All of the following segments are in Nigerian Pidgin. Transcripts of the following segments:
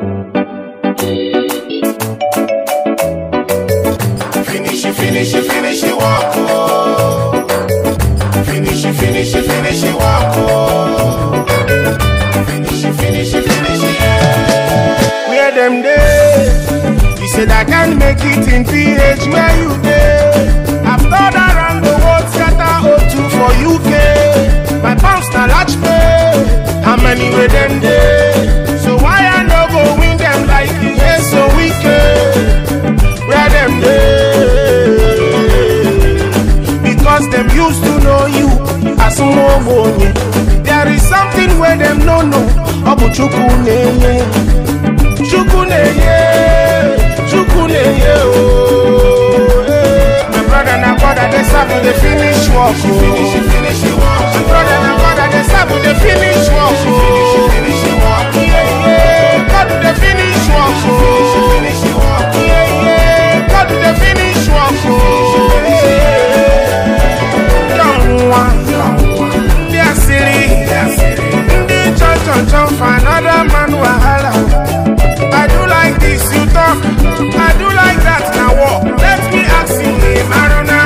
Finish it, finish it, finish it, walk. Oh. Finish it, finish it, finish it, walk. Oh. Finish it, finish it, finish it, yeah. Where them day? You said I can't make it in PH where you day. I've thought around the world, scatter O2 for UK. My pounds na large pay. How many where them day? So why I no go win them like the yes so wicked? Where them day? Because them used to know you as money. There is something where them no know. Obu chukwu neye, chukwu neye, chukwu neye oh. eh. My brother na brother they serve the finish work. Oh. Finish, finish, My brother na brother they serve the finish work. Oh. Finish, finish, Yeah, yeah. God do the finish work. Oh. Finish, finish, Yeah, yeah. God do the finish work. Oh. Young one, they are silly. Ndị chọ chọ chọ for another man wahala. I do like this, you talk. I do like that, now what? Let me ask you, Imarona.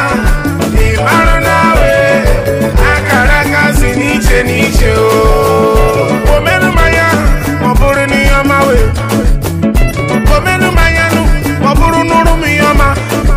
Imarona, we. Akara kasi n'iche n'iche, oh. Omenu maya, ọ bụrụ na ihe ọma, we. Omenu maya nụ, ọ bụrụ nụrụ m ihe ọma.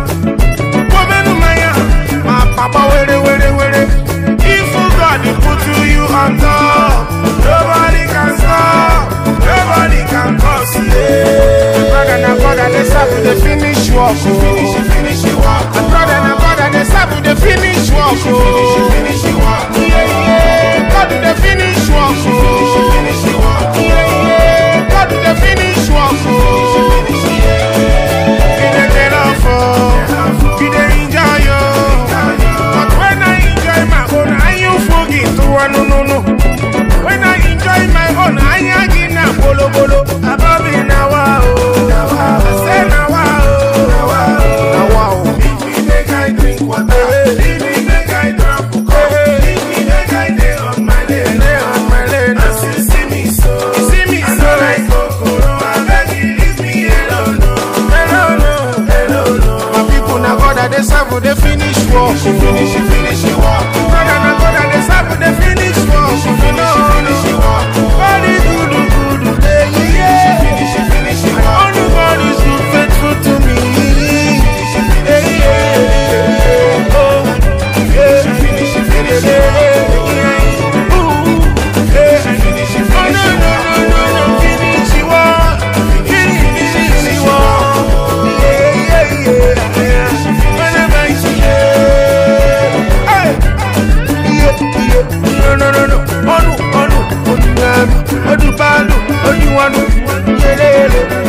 Omenu maya, ma papa were were were. If God put you on top, nobody can stop, nobody can cause you. My brother na brother, they serve the finish work. Finish, finish, work. My brother na brother, they serve the finish work. Finish, finish, work. Yeah, yeah. God do the finish work. Finish, finish, work. Yeah, yeah. God do the finish work. Finish, finish, yeah. You dey get off, oh. You dey enjoy, oh. But when I enjoy my own, I you forget to one, no, no, no. When I enjoy my own, I ain't na bolo bolo. Above it now, oh. I say now, oh. Now, oh. Leave me make I drink water. Leave me make I drop coke. Leave me make I dey on my lane. Dey on my lane. As you see me so, you see me so like kokoro. I beg you, leave me alone, no. Alone, no. Alone, no. My people na God that they serve, they finish work. Finish, finish, work. Brother na God that they serve, they finish work. Finish, finish, work. God is good, good, yeah, yeah, yeah. Finish, finish, work. Only God is good, faithful to me. Yeah, yeah, yeah. Oh, yeah. Finish, finish, yeah, yeah. Ooh, yeah. Oh, no, no, no, no, no. Finish, work. Finish, finish, work. Yeah, yeah, yeah, yeah. Whenever I see you, hey. Yeah, yeah. No, no, no, no. Onu, onu, onu, ngami. Odu balu, odu wanu. Yele, yele.